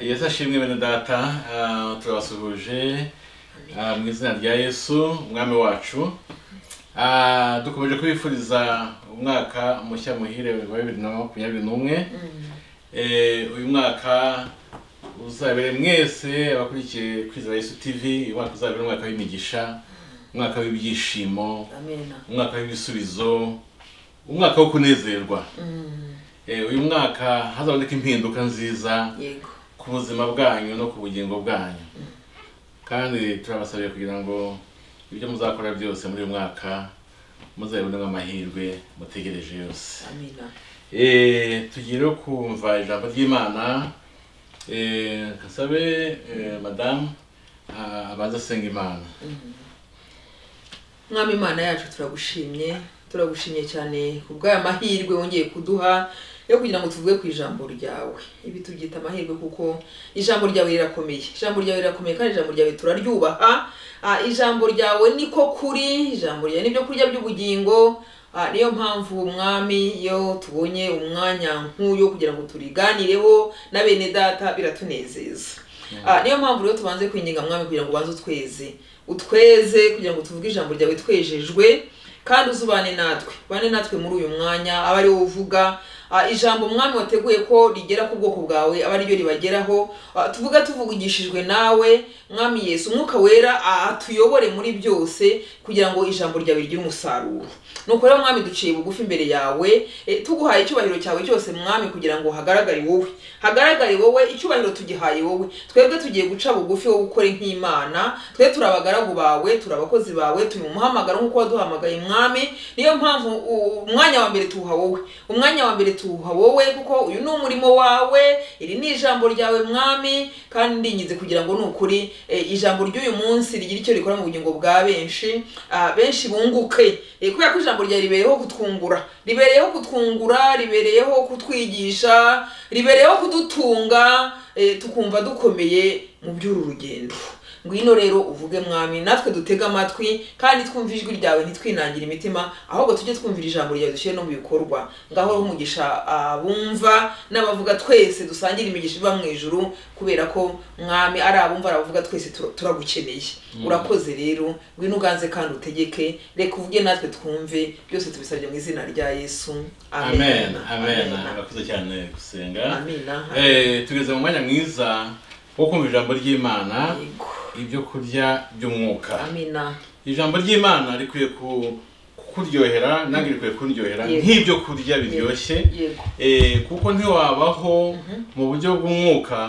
yesu ashimwe bene data ah, turabasuhuje ah, mu izina rya yesu umwami wacu Ah, dukomeje kubifuriza umwaka mushya muhire wa bibiri na makumyabiri n'umwe Eh, uyu mwaka uzabere mwese abakurikiye kwizera yesu tv uyu mwaka uzabere umwaka w'imigisha umwaka w'ibyishimo amena umwaka w'ibisubizo umwaka wo kunezerwa Mm, Eh, uyu mwaka hazaboneka impinduka nziza yego ku buzima bwanyu no ku bugingo bwanyu kandi turabasabiye kugira ngo ibyo muzakora byose muri uyu mwaka muzabibonemo amahirwe mutegereje yose amena Eh, tugere kumva ijambo ry'imana Eh, kasabe eh, madamu ah, abanza asenga imana mwami imana yacu turagushimye turagushimye cyane ku bw'aya mahirwe wongeye kuduha yo kugira ngo tuvuge ku ijambo ryawe ibi tubyita amahirwe kuko ijambo ryawe rirakomeye ijambo ryawe rirakomeye kandi ijambo ryawe turaryubaha Ah, ijambo ryawe niko kuri ijambo ryawe nibyo kurya by'ubugingo Ah, niyo mpamvu umwami iyo tubonye umwanya nk'uyu kugira ngo turiganireho na bene data biratunezeza Ah, niyo mpamvu rero tubanze kwinginga mwami kugira ngo ubanze utweze utweze kugira ngo tuvuge ijambo ryawe twejejwe kandi uzubane natwe ubane natwe muri uyu mwanya aba ari wowe uvuga Ah, ijambo umwami wateguye ko rigera ku bwoko bwawe aba ariryo ribageraho Ah, tuvuga tuvugishijwe nawe mwami yesu umwuka wera ah, atuyobore muri byose kugira ngo ijambo ryawe rigire umusaruro nuko rero mwami duciye bugufi imbere yawe eh, tuguhaye icyubahiro cyawe cyose mwami kugira ngo hagaragare wowe hagaragare wowe icyubahiro tugihaye wowe twebwe tugiye guca bugufi wo gukora nk'imana twe turi abagaragu bawe turi abakozi bawe turi mu muhamagaro nk'uko waduhamagaye mwami niyo mpamvu u- umwanya wa mbere tuwuha wowe umwanya wa mbere tuwuha wowe kuko uyu ni umurimo wawe iri ni ijambo ryawe mwami kandi ndinginze kugira ngo ni ukuri eh, ijambo ry'uyu munsi rigira icyo rikora mu bugingo bwa benshi ah, benshi bunguke Eh, kubera ko ijambo ryawe ribereyeho kutwungura ribereyeho kutwungura ribereyeho kutwigisha ribereyeho kudutunga eh, tukumva dukomeye mu by'uru rugendo ngwino rero uvuge mwami natwe dutege amatwi kandi twumve ijwi ryawe ntitwinangire imitima ahubwo tujye twumvira ijambo ryawe dushyire no mu bikorwa ngaho umugisha abumva n'abavuga twese dusangire imigisha iva mu ijuru kubera ko mwami ari abumva ari abavuga twese tur- turagukeneye urakoze rero ngwino uganze kandi utegeke reka uvuge natwe twumve byose tubisabye mu izina rya yesu amen amen amen murakoze cyane gusenga amina Eh, tugeze mu mwanya mwiza wo kumva ijambo ry'imana Yego. ibyo kurya by'umwuka amina ijambo ry'imana rikwiye ku- kukuryohera nange rikwiye kundyohera Yego. nk'ibyo kurya biryoshye yego Eh, kuko ntiwabaho mu buryo bw'umwuka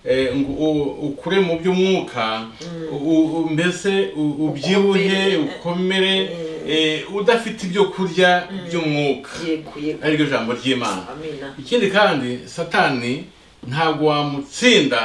eh, ngo u- ukure mu by'umwuka u- u- mbese u- ubyibuhe Ukomere. ukomere eh, udafite ibyo kurya by'umwuka yego yego ariryo jambo ry'imana amina ikindi kandi satani ntabwo wamutsinda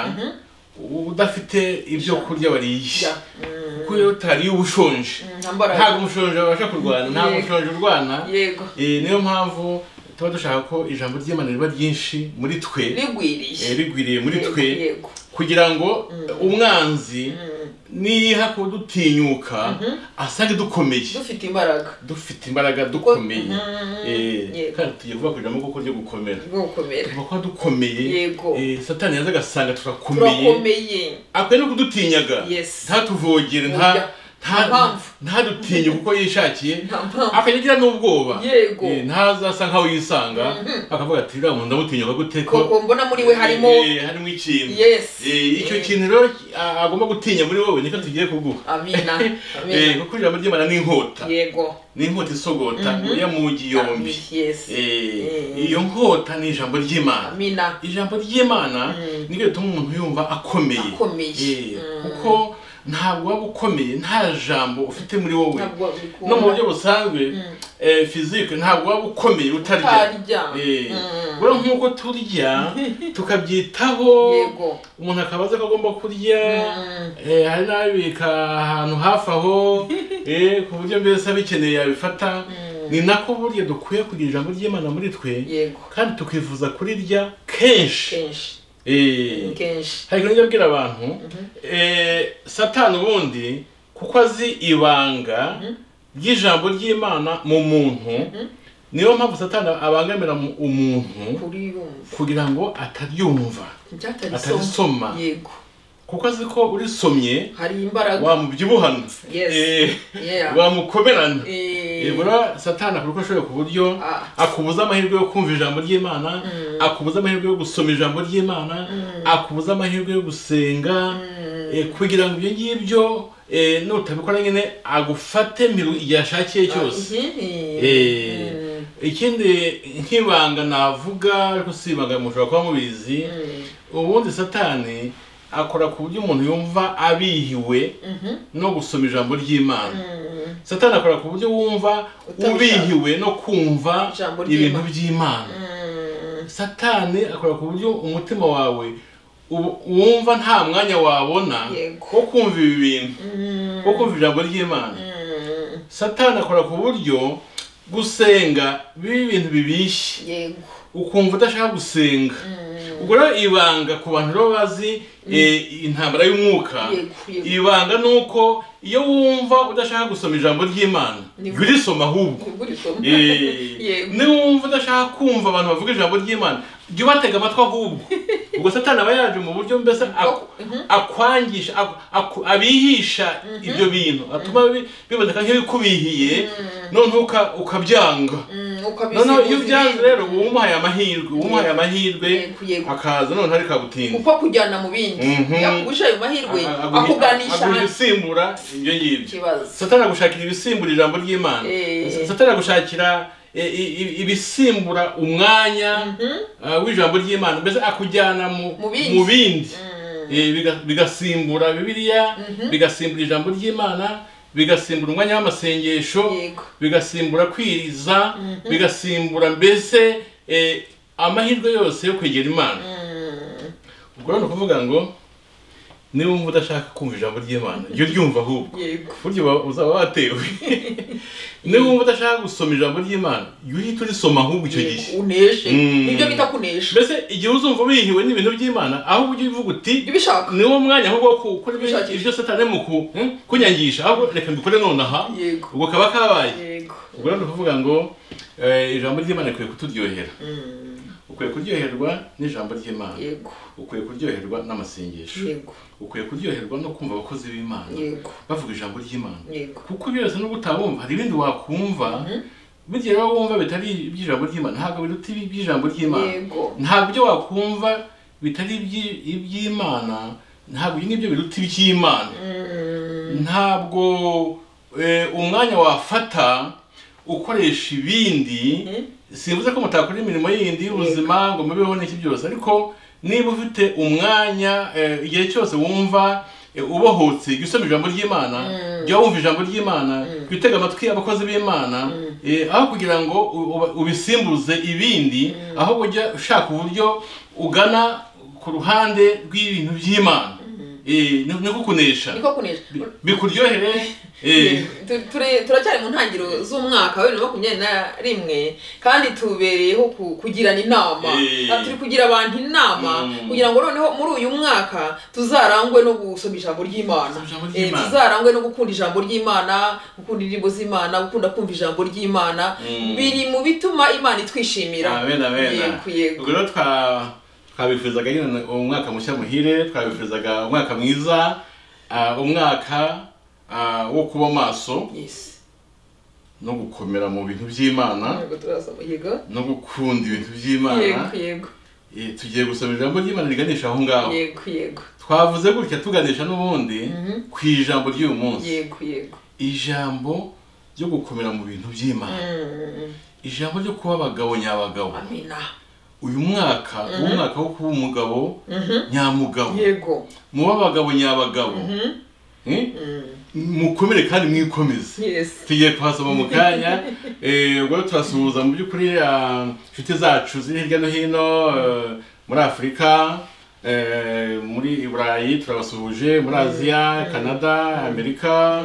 udafite ibyo kurya wariye Ja. Mm, kuko iyo utariye uba ushonje nta mbaraga. ntabwo umushonje wabasha kurwana ntabwo Yego. umushonje urwana yego Eh, niyo mpamvu tuba dushaka ko ijambo ry'imana riba ryinshi muri twe eh, rigwiriye rigwiriye muri Yego, twe yego kugira ngo umwanzi Mm, niyiha ko dutinyuka asange dukomeye dufite imbaraga dufite imbaraga dukomeye Mhm. Eh, Yego. kandi tugiye kuvuga ku ijambo kuko ryo gukomera rwo gukomera tuba kuba dukomeye Yego. eh, satani yaza agasanga turakomeye turakomeye akwiye no kudutinyaga Yes. ntatuvogere nta Oya. nta- Nta mpamvu. ntadutinye kuko yishakiye Nta mpamvu. akagira n'ubwoba Yego. Eh, ntazasa nkaho yisanga akavuga ati uriya muntu ndamutinya gute koko mbona muri we harimo Eh, harimo ikintu Yes. Eh, icyo Eh. kintu rero a- agomba gutinya muri wowe nicyo tugiye kuguha amina Eh, amina kuko ijambo ry'imana ni inkota yego ni inkota isogota ya mugi yombi Ami- yes Eh, Mm. iyo nkota ni ijambo ry'imana amina ijambo ry'imana Mm. niryo rituma umuntu yumva akomeye Akomeye. Eh, Mm. kuko ntabwo waba ukomeye nta jambo ufite muri wowe Ntabwo wabikura. no mu buryo busanzwe eh, physique ntabwo waba ukomeye utarya Utarya. Eh, Mm. rero nk'uko turya tukabyitaho yego umuntu akaba azi ko agomba kurya Mm. eh, hari n'ababika ahantu hafi aho eh, ku buryo mbese abikeneye yabifata ni nako burya dukwiye kugira ijambo ry'imana muri twe yego kandi tukifuza kurirya kenshi kenshi Eh, kenshi hari ibyo abwira abantu eh, satani ubundi kuko azi ibanga ry'ijambo ry'imana mu muntu niyo mpamvu satani abangamira mu- umuntu kuri yumva kugira ngo ataryumva ryatari atarisoma yego kuko azi ko urisomye hari imbaraga wamubyibuhana Yes. Eh, Yeah. wamukomerana Eh, ibura satani akora uko ashoboye ku buryo Ah. akubuza amahirwe yo kumva ijambo ry'imana akubuza amahirwe yo gusoma ijambo ry'imana akubuza amahirwe yo gusenga eh, kugira ngo ibyo ngibyo eh, nutabikora nyine agufate miru igihe ashakiye cyose mhm. Eh, Mm. ikindi nk'ibanga navuga ariko si ibanga mushobora kuba mubizi ubundi satani akora ku buryo umuntu yumva abihiwe Mhm. no gusoma ijambo ry'imana Mm. satani akora ku buryo wumva Utabishaka. ubihiwe no kumva Ijambo ry'Imana. ibintu by'imana Mm. satani akora ku buryo umutima wawe u- wumva nta mwanya wabona Yego. wo kumva ibi bintu Mm. wo kumva ijambo ry'imana Mm. satani akora ku buryo gusenga biba ibintu bibishye yego ukumva udashaka gusenga ubwo rero ibanga ku bantu rero bazi eh, intambara y'umwuka Yego, yego. ibanga ni uko iyo wumva udashaka gusoma ijambo ry'imana Ni- jya urisoma ahubwo ubwo urisoma Eh, yego niwumva udashaka kumva abantu bavuga ijambo ry'imana jya ubatega amatwi ahubwo ubwo satani aba yaje mu buryo mbese ak- akwangisha ak- ak- abihisha ibyo bintu atuma bi- biboneka nk'ibikubihiye noneho uka- ukabyanga Mm, ukabizi- noneho iyo uzi- ubyanze rero uba umuhaye amahirwe uba umuhaye amahirwe Yego, yego. akaza noneho ariko agutinde kuko akujyana mu bindi Mhm. yakugusha ayo mahirwe A- agu- akuganisha aguha ahandi ibisimbura ibyo ngibyo ikibazo satani agushakira ibisimbura ijambo ry'imana Eh. satani agushakira eh, i- i- ibisimbura umwanya eh, w'ijambo ry'imana mbese akujyana mu Mu bindi. mu bindi Eh, biga- bigasimbura bibiliya bigasimbura ijambo ry'imana bigasimbura umwanya w'amasengesho Yego. bigasimbura kwiriza bigasimbura mbese eh, amahirwe yose yo kwegera imana ubwo rero ni ukuvuga ngo niba wumva udashaka kumva ijambo ry'imana jya uryumva ahubwo yego buryo uba- uzaba watewe niba wumva udashaka gusoma ijambo ry'imana jya uhita urisoma ahubwo icyo gihe Yego, uneshe Mm. nibyo bita kunesha mbese igihe uzumva wihiwe n'ibintu by'imana ahubwo ujye uvuga uti jya ubishaka niwo mwanya ahubwo wo gukora ibyo- Gushakisha. ibyo satani mu ku- hmm, kunyangisha ahubwo reka mbikore nonaha yego ubwo kaba kabaye yego ubwo rero ni ukuvuga ngo eh, ijambo ry'imana rikwiye kuturyohera Mm. ukwiye kuryoherwa n'ijambo ry'imana yego ukwiye kuryoherwa n'amasengesho yego ukwiye kuryoherwa no kumva abakozi b'imana yego bavuga ijambo ry'imana yego kuko byose nubwo utabumva hari ibindi wakumva bigiye rero wumva bitari iby'ijambo ry'imana ntabwo biruta ibi- iby'ijambo ry'imana yego ntabwo ibyo wakumva bitari iby- iby'imana ntabwo ibi nibyo biruta iby'imana Mm. ntabwo eh, umwanya wafata ukoresha ibindi simvuze ko mutakora imirimo yindi y'ubuzima ngo mubeho n'iki byose ariko niba ufite umwanya eh, igihe cyose wumva eh, ubohotse jya usoma ijambo ry'imana jya wumva ijambo ry'imana jya utega amatwi abakozi b'imana eh, aho kugira ngo u- uba- ubisimbuze ibindi ahubwo ujya ushaka uburyo ugana ku ruhande rw'ibintu by'imana Eh, ni- niko kunesha niko kunesha Bi- bikuryohere eh, Tu- ture- turacyari mu ntangiriro z'umwaka wa bibiri na makumyabiri na rimwe kandi tubereyeho ku- kugirana inama Eh. Ah, turi kugira abantu inama Mm. kugira ngo noneho muri uyu mwaka tuzarangwe no gusoma ijambo ry'imana Gusoma ijambo Eh, ry'Imana. tuzarangwe no gukunda ijambo ry'imana gukunda indirimbo z'imana gukunda kumva ijambo ry'imana Mm. biri mu bituma imana itwishimira amen amen Yego, yego. ubwo rero twa twabifuzaga nyine umwaka mushya muhire twabifuzaga umwaka mwiza ah, umwaka ah, wo kuba maso Yes. no gukomera mu bintu by'imana Yego, turasoma. Yego. no gukunda ibintu by'imana yego yego Eh, tugiye gusoma ijambo ry'imana riganisha aho ngaho yego yego twavuze gutya tuganisha n'ubundi ku ijambo ry'uyu munsi yego yego ijambo ryo gukomera mu bintu by'imana Mm. ijambo ryo kuba abagabo nyabagabo amina uyu mwaka uwo mwaka wo kuba umugabo Mhm. nyamugabo yego muba abagabo nyabagabo Mhm. Eh? Mm. mukomere kandi mwikomeze yes tugiye kuhasoma mu kanya Eh, ubwo rero turasuhuza mu by'ukuri ah, inshuti zacu ziri hirya no hino eh, muri afurika eh, muri i burayi turabasuhuje muri aziya canada amerika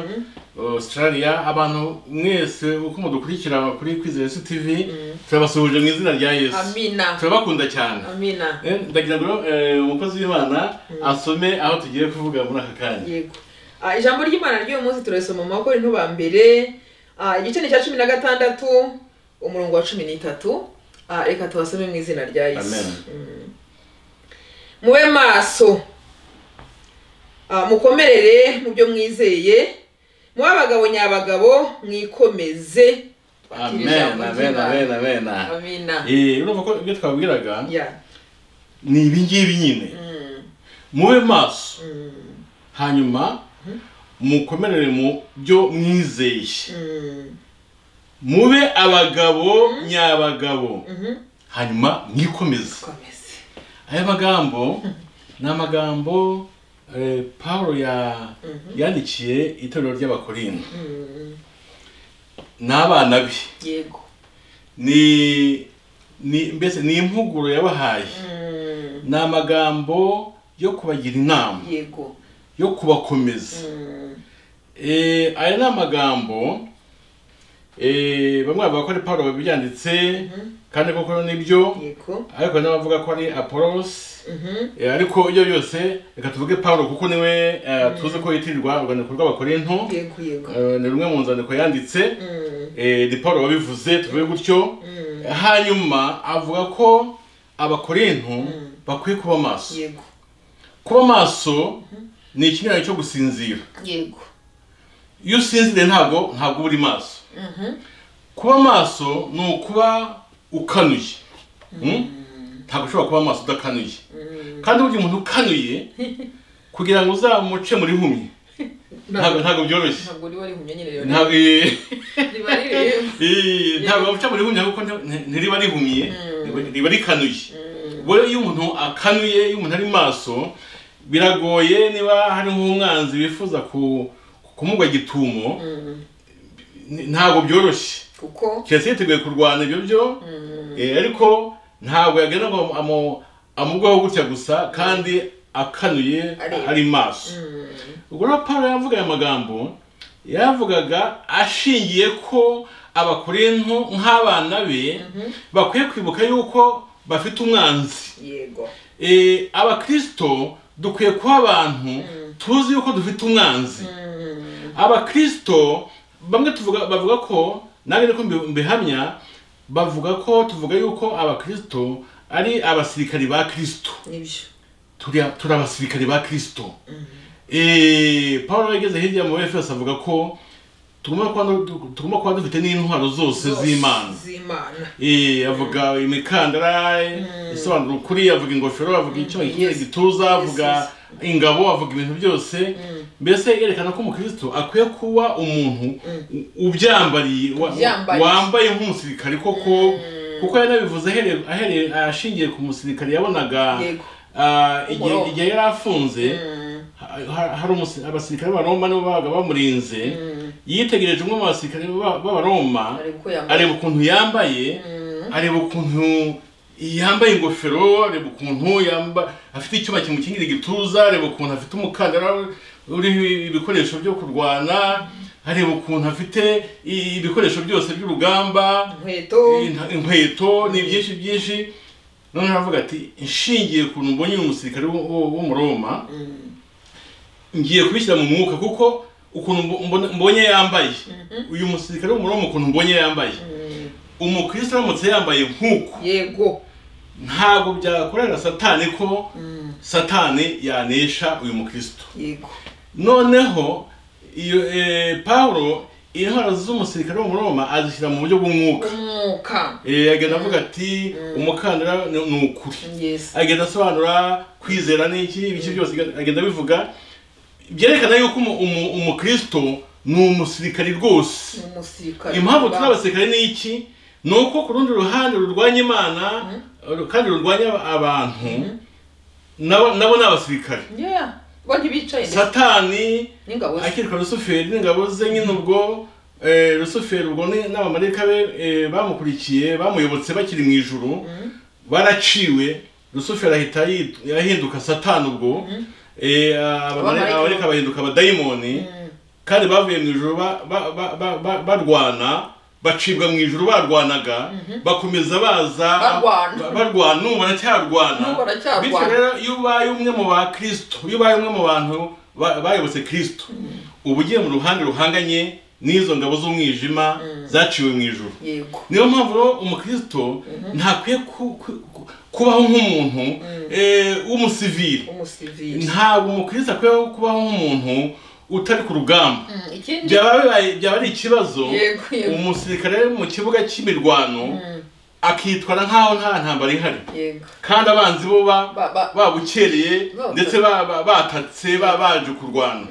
australia abantu mwese uko mudukurikira kuri kwizera yesu tv turabasuhuje mu izina rya yesu amina turabakunda cyane amina Eh, ndagira ngo eh, umukozi w'imana asome aho tugiye kuvuga muri aka kanya yego Ah, ijambo ry'imana ry'uyu munsi turasoma mu bakora intuba mbere Ah, igice ni icya cumi na gatandatu umurongo wa cumi n'itatu Ah, reka tubasome mu izina rya yesu Amen. Mm. mube maso Ah, mukomerere mu byo mwizeye mube abagabo nyabagabo mwikomeze Twakira amen ijambo amen ry'Imana. amen amen amina Eh, urumva ko ibyo twabwiraga Ya. ni ibi ngibi nyine Mm, mube maso mm, hanyuma mukomerere mu byo mwizeye mm, mube abagabo nyabagabo mhm. hanyuma mwikomeze komeze aya magambo ni amagambo eh, paulo ya Mhm. yandikiye itorero ry'abakorinto Mm, n'abana be yego ni ni mbese ni impuguro yabahaye Mm, ni amagambo yo kubagira inama yego yo kubakomeza Mm, Eh, aya ni amagambo eh, bamwe bavuga ko ari paulo wabyanditse mhm. kandi koko nibyo yego ariko hari n'abavuga ko ari apolosi Mhm. Eh, ariko ibyo byose reka tuvuge paulo kuko niwe eh, tuzi ko yitirirwa urwandiko rw'abakorinto yego yego Eh, ni rumwe mu nzandiko yanditse Mm, Eh, ni paulo wabivuze tuvuge gutyo mm, hanyuma avuga ko abakorinto Mm. bakwiye kuba maso yego kuba maso ni ikinyuranyo cyo gusinzira yego iyo usinziriye ntabwo ntabwo uba uri maso Mhm. kuba maso ni ukuba ukanuye Mm? ntabwo ushobora kuba maso udakanuye Mm, kandi burya umuntu ukanuye kugira ngo uzamuce muri humye ntabwo ntabwo ntabwo byoroshye ntabwo riba rihumye nyine rero ntabwo eh, riba rirembye eh, ntabwo bamuca muri humye kuko nta- nti- ntiriba rihumye riba- riba rikanuye ubwo rero iyo umuntu akanuye iyo umuntu ari maso biragoye niba hari nk'umwanzi wifuza ku- kumugwa gitumo Mm, ni- ntabwo byoroshye kuko keretse yiteguye kurwana ibyo byo mm, Eh, ariko ntabwo yagenda ngo amu- amugweho gutya gusa kandi akanuye Areba. ari maso mm, ubwo rero pawulo yavuga aya magambo yavugaga ashingiye ko abakorinto nk'abana be mhm. bakwiye kwibuka yuko bafite umwanzi yego Eh, abakirisito dukwiye kuba abantu tuzi yuko dufite umwanzi Mm, abakirisito bamwe tuvuga bavuga ko nange niko mbi- mbihamya bavuga ko tuvuga yuko abakirisito ari abasirikari ba kirisito nibyo turi turi abasirikari ba kirisito Eh, paul yageze hirya mu efeso avuga ko tugomba kuba du- tugomba kuba dufite n'intwaro zose z'imana z'imana Eh, avuga imikandara isobanura ukuri avuga ingofero avuga icyo ikintu gituza avuga ingabo avuga ibintu byose mbese yerekana ko umukristo akwiye kuba umuntu u- ubyambariye wa- Ubyambariye. wambaye nk'umusirikare koko kuko yanabivuze ahereye- ahereye ashingiye ku musirikare yabonaga yego ah, igihe Umuroma. igihe yari afunze Mm, ha- ha- hari umusi- abasirikare b'abaroma nibo babaga bamurinze mm. yitegereje umwe mu basirikare b'a- b'abaroma areba uko yambaye areba ukuntu yambaye Mm, areba ukuntu yambaye ingofero areba ukuntu yamba afite icyuma kimukingira igituza areba ukuntu afite umukandara uriho ibikoresho byo kurwana areba ukuntu afite i- ibikoresho byose by'urugamba inkweto in- inkweto ni byinshi byinshi noneho aravuga ati nshingiye ku kuntu mbonye uyu musirikare w'u- w'u- w'umuroma Mm, ngiye kubishyira mu mwuka kuko ukuntu mbo- mbona- mbonye yambaye uyu musirikare w'umuroma ukuntu mbonye yambaye mm, umukristo aramutse yambaye nk'uku yego ntabwo byakorera satani ko Mm, satani yanesha uyu mukristo yego noneho iyo e, pawulo intwaro z'umusirikare w'umuroma azishyira mu buryo bw'umwuka umwuka e, agenda avuga ati umukandara ni ni ukuri yes agenda asobanura kwizera n'iki ibiki byose agenda abivuga byerekana yuko umu- umu- umukristo ni umusirikare rwose ni umusirikare impamvu turi abasirikare ni iki ni uko ku rundi ruhande rurwanya imana ru- kandi rurwanya abantu nabo nabo ni abasirikare yeah bajya bicaye ndetse satani n'ingabo ze akirwa rusuferi n'ingabo ze nyine ubwo eh, rusuferi ubwo ni- n'abamarayika be eh, bamukurikiye bamuyobotse bakiri mu ijuru baraciwe rusuferi ahita yit- ahinduka satani ubwo eh, abamare- Abamarayika- abamarayika bahinduka abadayimoni Mm, kandi bavuye mu ijuru ba- ba- ba- ba- ba- barwana bacibwa mu ijuru barwanaga bakomeza baza Barwana. ba- barwana n'ubu baracyarwana N'ubu baracyarwana. bityo rero iyo ubaye umwe mu ba kirisito iyo ubaye umwe mu bantu ba- bayobotse kirisito uba ugiye mu ruhande ruhanganye n'izo ngabo z'umwijima zaciwe mu ijoro yego niyo mpamvu rero umukristo ntakwiye ku- ku- ku- kubaho nk'umuntu eh, w'umusivili umusivili ntabwo umukristo akwiye kubaho nk'umuntu utari ku rugamba Mm, ikindi byaba bibaye- byaba ari ikibazo Yego, yego. umusirikare mu kibuga cy'imirwano akitwara nk'aho nta ntambara ihari yego kandi abanzi bo ba- Ba- ba- babukereye Ba- ndetse ba- ba- batatse ba- baje kurwana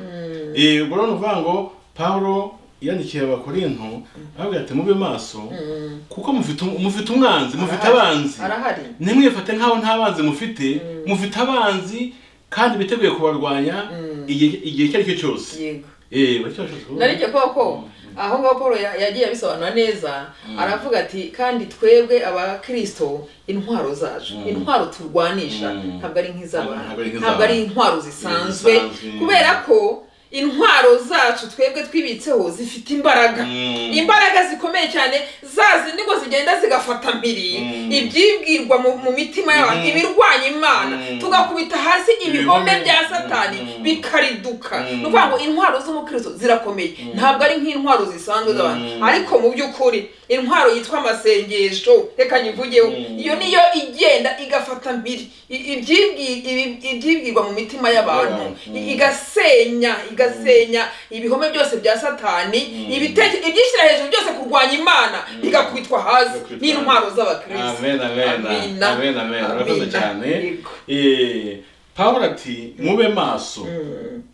Eh, ubwo rero ni ukuvuga ngo pawulo yandikiye abakorinto ababwira ati mube maso Mm, kuko mufite um- mufite umwanzi mufite arahari. abanzi arahari ntimwifate nk'aho nta banzi mufite mufite abanzi kandi biteguye kubarwanya igihe igihe icyo ari cyo cyose yego Eh, buri cyo cyose narijye kuba ko aho ngaho paul ya- yagiye abisobanura neza aravuga ati kandi twebwe abakirisito intwaro zacu intwaro turwanisha Mm. ntabwo ari nk'iz'abantu Ntabwo ari nk'iz'abantu. ntabwo ari intwaro zisanzwe Zisanzwe. kubera ko intwaro zacu twebwe twibitseho zifite imbaraga Mm. imbaraga zikomeye cyane za zindi ngo zigenda zigafata mpiri Mm. ibyibwirwa mu mu mitima y'abantu Mm. ibirwanya imana Mm. tugakubita hasi ibihome Ibihome. bya satani Mm. bikariduka Mm. ni ukuvuga ngo intwaro z'umukristo zirakomeye ntabwo ari nk'intwaro zisanzwe z'abantu Mm. ariko mu by'ukuri intwaro yitwa amasengesho reka nyivugeho Mm. iyo niyo igenda igafata mpiri i- ibyibwi- ibi- ibyibwirwa mu mitima y'abantu Mm. i- igasenya igasenya ibihome byose bya satani Mm. ibiteke- ibyishyira hejuru byose kurwanya imana bigakubitwa hasi Bigakubitwa n'intwaro z'abakristo amen amen Amina. amen amen urakoze Amina. cyane Yego. Eh, pawulo ati mube maso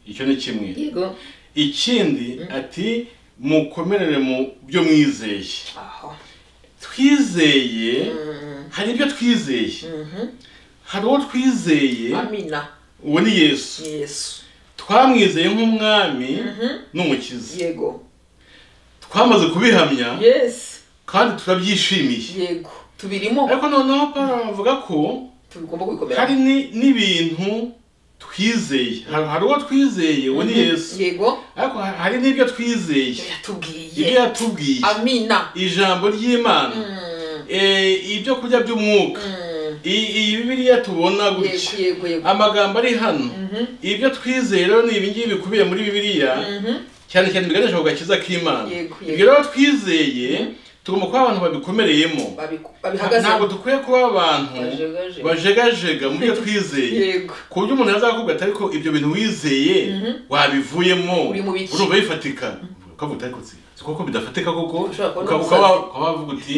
icyo ni kimwe yego ikindi ati mukomerere mu byo mwizeye aho twizeye Mm. hari ibyo twizeye Mhm. hari uwo twizeye amina uwo ni yesu yesu twamwizeye nk'umwami n'umukiza yego twamaze kubihamya yesi kandi turabyishimiye yego tubirimo ariko noneho pawulo avuga ko tugomba hari kwikomera ni- n'ibintu twizeye hari hari uwo twizeye uwo ni yesu yego ariko ha- hari n'ibyo twizeye ibyo yatubwiye yatubwiye amina ijambo ry'imana Eh, ibyo kurya by'umwuka Mm. I- iyi bibiriya tubona yego gutya yego yego amagambo ari hano ibyo twizeye rero ni ibingibi bikubiye muri bibiliya cyane cyane biganisha ku gakiza k'imana Yego, yego. ibyo rero twizeye tugomba kuba abantu babikomereyemo Babiku- ntabwo babihagazeho dukwiye kuba abantu Bajegajega. bajegajega mu byo twizeye yego ku buryo umuntu yazakubwira ati ariko ibyo bintu wizeye wabivuyemo Uri mu biki?" urumva bifatika ukavuga uti ariko si si koko bidafatika koko Ushobora Ukaba- kubona ukaba umusazi. ukaba wavuga uti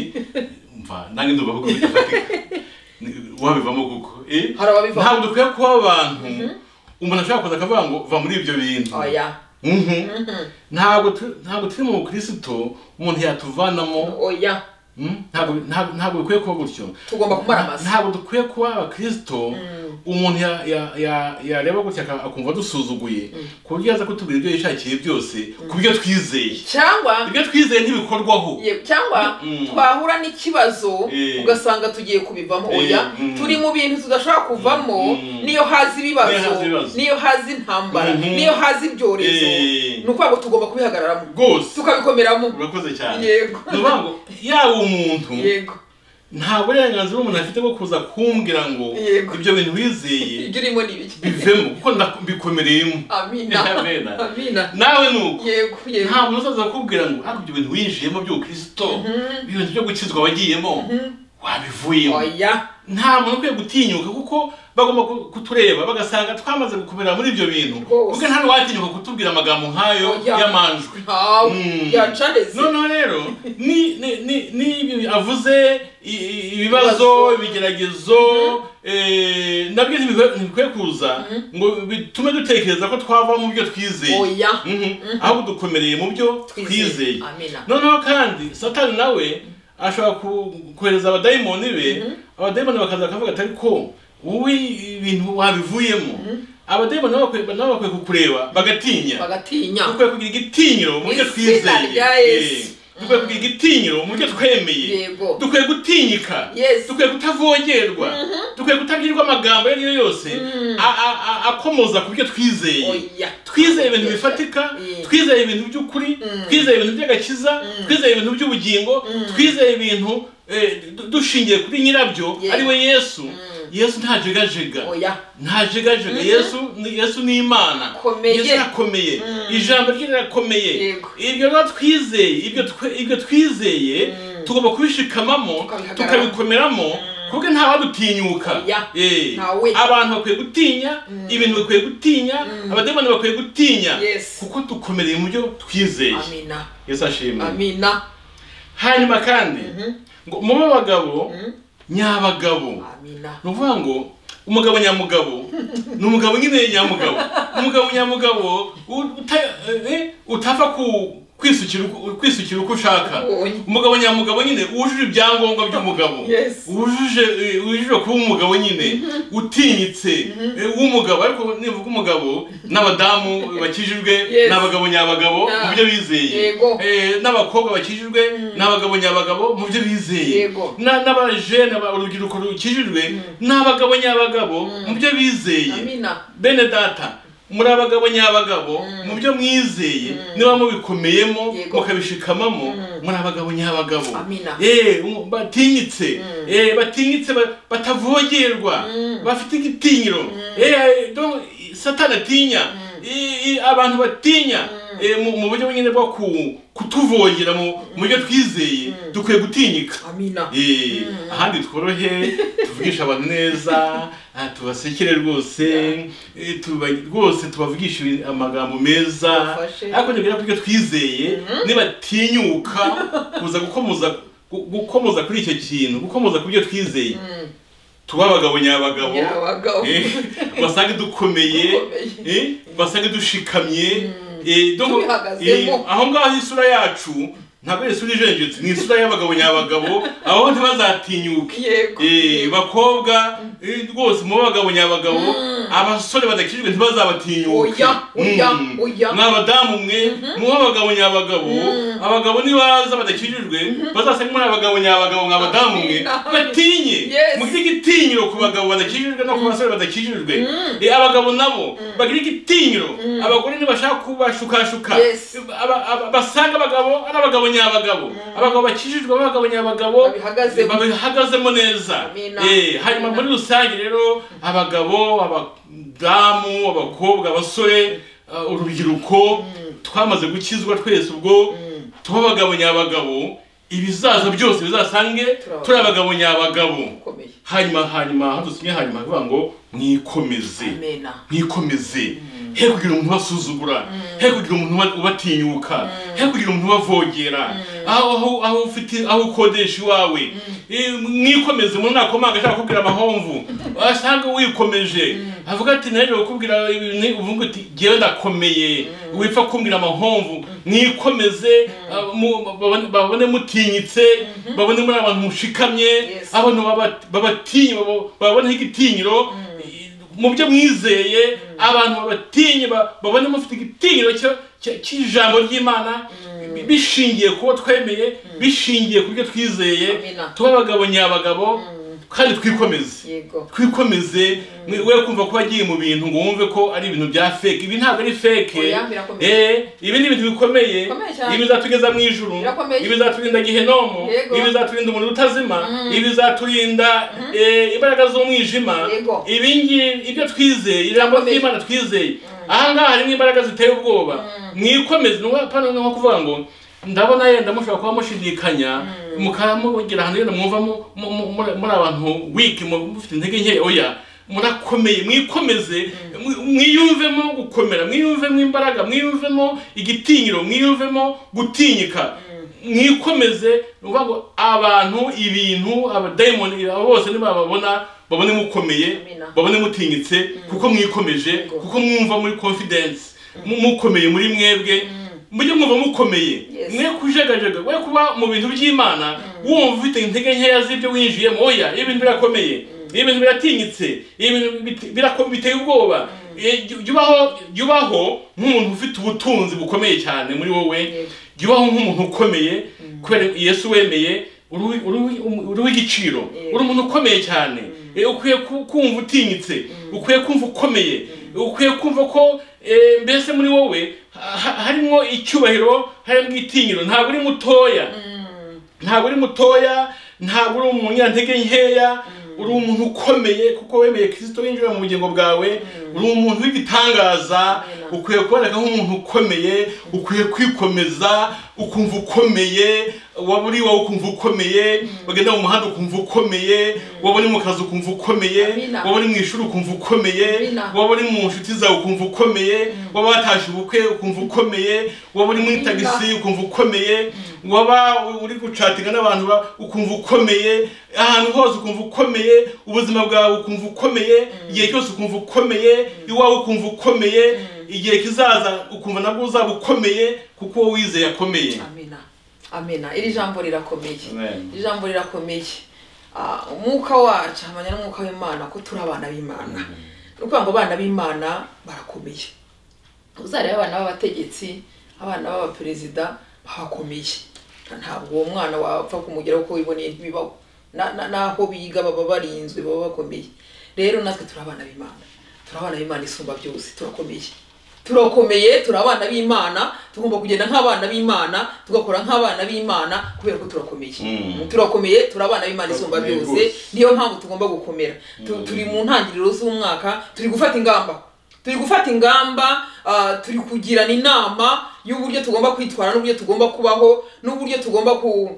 mva nange ndumva koko bidafatika Ni- wabivamo kuko eh? Hari ababivamo. ntabwo dukwiye kuba abantu umuntu ashobora kuza akavuga ngo va muri ibyo bintu oya Mhm. ntabwo tu- ntabwo turi mu bukirisito umuntu yatuvanamo oya Mm, ntabwo ntabwo- ntabwo bikwiye kuba gutyo Tugomba kumara amasa. ntabwo dukwiye kuba abakristo umuntu ya- ya- ya- yareba gutya aka- akumva dusuzuguye ku buryo yaza kutubwira ibyo yishakiye byose ku byo twizeye cyangwa ibyo twizeye ntibikorwaho Ye- cyangwa Mm. twahura n'ikibazo Eh. ugasanga tugiye kubivamo oya Mm. turi mu bintu tudashobora kuvamo Mm. niyo haza Niyo haza ibibazo ibibazo. niyo haza intambara Mhm. niyo haza ibyorezo Eh. ni ukuvuga ngo tugomba kubihagararamo rwose tukabikomeramo urakoze cyane Yego. ni ukuvuga ngo yaba umuntu yego nta burenganzira umuntu afite bwo kuza kumbwira ngo Yego. ibyo bintu wizeye ibyo urimo ni ibiki bivemo kuko ndabikomereyemo amina Amen. amina nawe ni uko yego yego nta muntu uzaza kukubwira ngo ariko ibyo bintu winjiyemo by'ubukristo ibintu byo gukizwa wagiyemo wabivuyemo oya nta muntu ukwiye gutinyuka kuko bagomba ku- kutureba bagasanga twamaze gukomera muri ibyo bintu Rwose. kuko nta n'uwatinyuka kutubwira amagambo nk'ayo Oya. y'amanjwe ntawe Mm. yacareze noneho rero ni ni- ni- ni avuze i- i- ibibazo ibigeragezo eh, nabyo ntibikwiye ntibikwiye kuza ngo bitume dutekereza ko twava mu byo twizeye oya Mhm. ahubwo dukomereye mu byo twizeye amina noneho kandi satani nawe ashobora ku- kohereza abadayimoni be abadayimoni bakaza bakavuga ati ariko wowe ibintu wabivuyemo abadayimoni nabo bakwiye- nabo bakwiye kukureba bagatinya bagatinya dukwiye kugira igitinyiro mu byo Mu twizeye izina rya Eh, Yesu. dukwiye kugira igitinyiro mu byo twemeye Yego. dukwiye gutinyika Yes. dukwiye kutavogerwa dukwiye kutabwirwa amagambo ayo ari yo yose a- a- a- akomoza ku byo twizeye oya twizeye ibintu bifatika Mm. twizeye ibintu by'ukuri twizeye ibintu by'agakiza twizeye ibintu by'ubugingo twizeye ibintu eh, du- dushingiye kuri nyirabyo Yego. ari we yesu yesu ntajegajega oya ntajegajega yesu ni- yesu ni imana Akomeye. yesu arakomeye ijambo rye rirakomeye Yego. ibyo biba twizeye ibyo twe- ibyo twizeye tugomba kubishikamamo Tukabihagarara. tukabikomeramo kuko ntawadutinyuka Oya. Eh. Ntawe. abantu bakwiye gutinya ibintu bikwiye gutinya abademoni bakwiye gutinya Yes. kuko dukomereye mu byo twizeye amina yesu ashimwe amina hanyuma kandi ngo mube abagabo nyabagabo amina ni ukuvuga ngo umugabo nyamugabo ni umugabo nyine nyamugabo umugabo nyamugabo uta- eh, utapfa ku- kwisukira uko- kwisukira uko ushaka Ubonye. umugabo nyamugabo nyine wujuje ibyangombwa by'umugabo Yes. wujuje eh, wujuje kuba umugabo nyine utinyitse eh, w'umugabo ariko nivuga umugabo n'abadamu bakijijwe Yes. n'abagabo nyabagabo mu byo bizeye Yego. Eh, n'abakobwa bakijijwe n'abagabo nyabagabo mu byo bizeye Yego. Na- n'abajene aba- urubyiruko rukijijwe n'abagabo nyabagabo mu byo bizeye amina bene data muri abagabo nyabagabo mu byo mwizeye niba mubikomeyemo Yego. mukabishikamamo muri abagabo nyabagabo Amina. Eh, um- batinyitse Eh, batinyitse ba- batavogerwa bafite igitinyiro Eh, donc, satani atinya I- i- abantu batinya eh, mu- mu buryo nyine bwo ku- kutuvogera mu mu byo twizeye dukwiye gutinyika amina Eh, ahandi tworohe tuvugisha abantu neza ah, tubasekere rwose eh, tuba- rwose tubavugisha ibi- amagambo meza Tubafashe. ariko nibwira ko ibyo twizeye nibatinyuka kuza gukomoza gu- gukomoza kuri icyo kintu gukomoza ku byo twizeye tuba abagabo nyabagabo nyabagabo eh, basange dukomeye Dukomeye. eh, basange dushikamye eh, donc, Tubihagazemo. eh, aho ngaho isura yacu ntabwo ari isura ijenjetse ni isura y'abagabo nyabagabo aho ntibazatinyuke yego Eh, bakobwa eh, rwose mu bagabo nyabagabo abasore badakijijwe ntibazabatinyuke Oya, oya, Mm. oya. mwa abadamu mwe muba abagabo nyabagabo abagabo nibaza badakijijwe bazasanga muri abagabo nyabagabo mwa abadamu mwe Amina. batinye Yes. mugire igitinyiro ku bagabo badakijijwe no ku basore badakijijwe Eh, abagabo nabo bagire igitinyiro abagore ntibashaka kubashukashuka Yes. Aba- aba- basanga abagabo ari abagabo nyabagabo abagabo bakijijwe ari abagabo nyabagabo Babihagazemo. Eh, babihagazemo neza Amina. Eh, hanyuma muri rusange rero abagabo abadamu abakobwa abasore uh, urubyiruko twamaze gukizwa twese ubwo tuba abagabo nyabagabo ibizaza byose bizasange Turi turi abagabo nyabagabo ukomeye hanyuma hanyuma aho dusinye hanyuma havuga ngo mwikomeze amena mwikomeze he kugira umuntu ubasuzugura he kugira umuntu uba- ubatinyuka he kugira umuntu ubavogera aho aho aho ufite aho ukodesha iwawe Eh, mwikomeze umuntu nakomanga ashaka kukubwira amahomvu asanga wikomeje avuga ati naje kukubwira ibintu uvuga uti ngewe ndakomeye wipfa kumbwira amahomvu mwikomeze ah, mu- babone- babone mutinyitse babone muri abantu mushikamye Yes. abantu baba- babatinye babo- bababoneho igitinyiro mu byo mwizeye abantu babatinye ba- babone mufite igitinyiro cyo- cyo- cy'ijambo ry'imana bi- bishingiye ku bo twemeye bishingiye ku byo twizeye Amina. tuba abagabo nyabagabo kandi twikomeze yego twikomeze mwe- we kumva ko wagiye mu bintu ngo wumve ko ari ibintu bya feke ibi ntabwo ari feke Oya, birakomeye. Eh, ibi ni ibintu bikomeye Bikomeye cyane. ibi bizatugeza mu ijuru Birakomeye. ibi bizaturinda gihenomo Yego. ibi bizaturinda umuriro utazima ibi bizaturinda eh, imbaraga z'umwijima Yego. ibingibi ibyo twizeye ijambo Bikomeye. ry'imana twizeye ahangaha harimo imbaraga ziteye ubwoba mwikomeze nuko pano ni nko kuvuga ngo ndabona yenda mushobora kuba mushidikanya mukaba mugira ahantu yenda mwumva mu- mu- mu- muri muri abantu wiki mufite intege nkeya oya murakomeye mwikomeze mwi- mwiyumvemo gukomera mwiyumvemo imbaraga mwiyumvemo igitinyiro mwiyumvemo gutinyika mwikomeze ni ukuvuga ngo abantu ibintu abadayimoni abo bose nibababona babone mukomeye Amina. babone mutinyitse kuko mwikomeje Yego. kuko mwumva muri confidence mu- mukomeye muri mwebwe mujye mwumva mukomeye Yes. mwe kujegajega we kuba mu bintu by'imana wumva ufite intege nkeya z'ibyo winjiyemo oya ibi bintu birakomeye ibi bintu biratinyitse ibi bintu bit- birako- biteye ubwoba Eh, jya- jya ubaho jya ubaho nk'umuntu ufite ubutunzi bukomeye cyane muri wowe Yego. jya ubaho nk'umuntu ukomeye kubera Yesu wemeye uri uwi- uri uwi- uri uw'igiciro Yego. uri umuntu ukomeye cyane Eh, ukwiye ku- kumva utinyitse ukwiye kumva ukomeye ukwiye kumva ko eh, mbese muri wowe ha- ha- harimo icyubahiro harimo itinyiro ntabwo uri mutoya ntabwo uri mutoya ntabwo uri umunyantege nkeya uri umuntu ukomeye kuko wemeye kirisito winjira mu bugingo bwawe uri umuntu w'igitangaza Amen. ukwiye kuboneka nk'umuntu ukomeye ukwiye kwikomeza ukumva ukomeye waba uri iwawe ukumva ukomeye wagenda mu muhanda ukumva ukomeye waba uri mu kazi ukumva ukomeye Amina. waba uri mu ishuri ukumva ukomeye Amina. waba uri mu nshuti zawe ukumva ukomeye waba watashe ubukwe ukumva ukomeye waba uri muri Amina. tagisi ukumva ukomeye waba uri gucatinga n'abantu ba- ukumva ukomeye ahantu hose ukumva ukomeye ubuzima bwawe ukumva ukomeye igihe cyose ukumva ukomeye iwawe ukumva ukomeye igihe kizaza ukumva nabwo uzaba ukomeye kuko wowe wizeye akomeye amena amena iri jambo rirakomeye Amen. iri jambo rirakomeye Ah, umwuka wacu hamanya n'umwuka w'imana ko turi abana b'imana ni ukuvuga ngo abana b'imana barakomeye uzareba abana b'abategetsi abana b'abaperezida bakomeye ntabwo uwo mwana wapfa kumugeraho uko wiboneye ntibibaho Na- na- n'aho biga baba barinzwe baba bakomeye rero natwe turi abana b'imana turi abana b'imana isumba byose turakomeye turakomeye turi abana b'imana tugomba kugenda nk'abana b'imana tugakora nk'abana b'imana kubera ko turakomeye Mm. turakomeye turi abana b'imana isumba Turakomeye byose rwose. niyo mpamvu tugomba gukomera Tu- turi mu ntangiriro z'umwaka turi gufata ingamba turi gufata ingamba ah, turi kugirana inama y'uburyo tugomba kwitwara n'uburyo tugomba kubaho n'uburyo tugomba ku,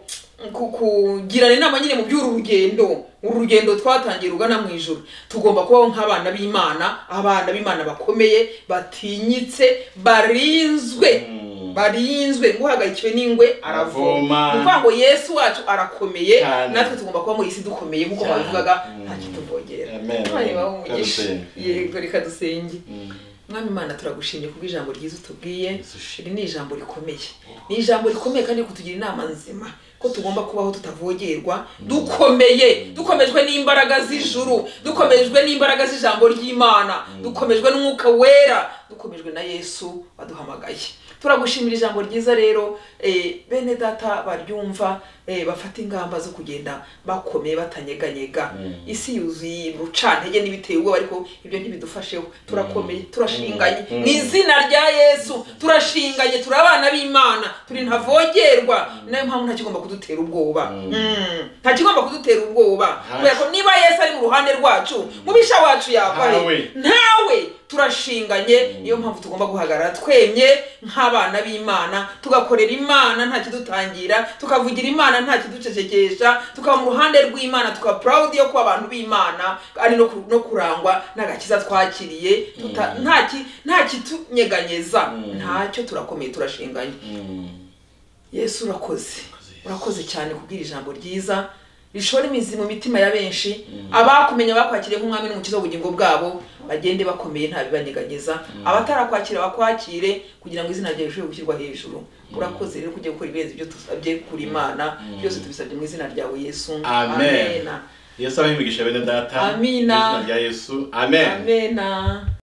ku, kugirana inama nyine mu by'uru rugendo uru rugendo twatangiye rugana mu ijoro tugomba kubaho nk'abana b'imana abana b'imana bakomeye batinyitse barinzwe Mm. barinzwe nguhagarikiwe n'ingwe aravoma Aravoma. ni ukuvuga ngo yesu wacu arakomeye Cyane. natwe tugomba kuba muri iyi si dukomeye nk'uko Cyane. babivugaga Mm. nta kituvogera Amen. mwari wawe umugisha Kadusenge. yego reka dusenge Mm. mwami imana turagushimye kubw'ijambo ryiza utubwiye Yesu ushimwe. iri ni ijambo rikomeye ni ijambo rikomeye kandi kutugira inama nzima ko tugomba kubaho tutavogerwa dukomeye dukomejwe n'imbaraga z'ijuru dukomejwe n'imbaraga z'ijambo ry'imana dukomejwe n'umwuka wera dukomejwe na yesu waduhamagaye turagushimira ijambo ryiza rero eh, bene data baryumva eh, bafata ingamba zo kugenda bakomeye batanyeganyega isi yuzuye bucantege n'ibiteye ubwoba ariko ibyo ntibidufasheho turakomeye turashinganye Mm. mu izina rya yesu turashinganye turi abana b'imana turi ntavogerwa nayo mpamvu nta kigomba kudutera ubwoba Mm. Mm. nta kigomba kudutera ubwoba Hafi. kubera ko niba yesu ari mu ruhande rwacu mubisha wacu yava he? Ntawe. ntawe turashinganye niyo mpamvu tugomba guhagarara twemye nk'abana b'imana tugakorera imana nta kidutangira tukavugira imana nta kiducecekesha tukaba mu ruhande rw'imana tukaba proud yo kuba abantu b'imana ari no ku- no kurangwa n'agakiza twakiriye tuta- nta ki- nta kitunyeganyeza Mm. ntacyo turakomeye turashinganye Mm. yesu urakoze Yesu. urakoze cyane kubwira ijambo ryiza rishora imizi mu mitima ya benshi abakumenya bakwakiriye nk'umwami n'umukiza w'ubugingo bwabo bagende bakomeye nta bibanyeganyeza abatarakwakira bakwakire kugira ngo izina ryawe rishobore gushyirwa hejuru urakoze rero kujya gukora ibirenze ibyo dusabye kuri imana byose tubisabye mu izina ryawe yesu Amen. Yesu abahe imigisha bene data. Amina. Mu izina rya Yesu. Amen. amena